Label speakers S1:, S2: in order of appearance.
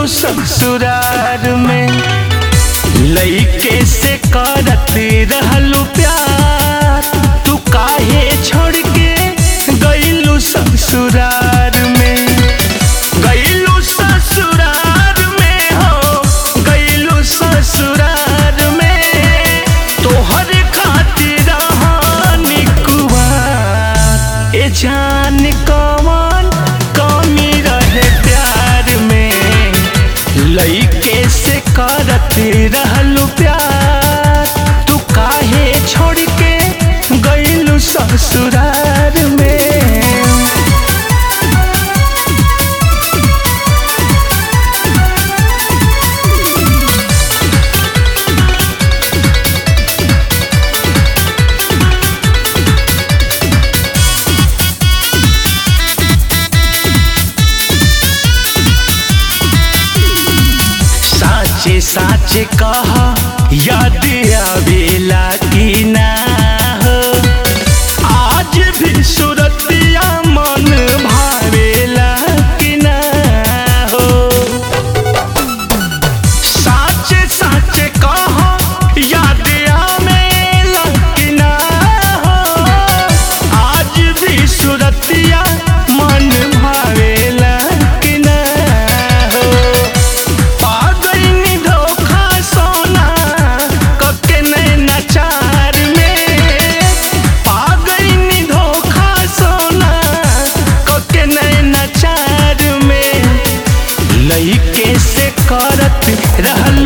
S1: ससुरार में लइके से करत रहलू प्यार तू काहे छोड़ के गइलू ससुरार में गइलू ससुरार में हो गइलू ससुरार में तोहर खातिर हानि कुवार ए जान कौन कमी रहे प्यार में लइके से करत रहलू प्यार तू काहे छोड़ के गइलू ससुरार में साचे साचे कहा याद आवेला कि ना हो आज भी सुरतिया मन भावेला कि ना हो साचे साचे कहा याद आवेला कि ना हो आज भी सुरतिया मन भावेला कि ना हो पागलनी धोखा सोना कके नैना चार में पागलनी धोखा सोना कके नैना चार में लइके से करत रहल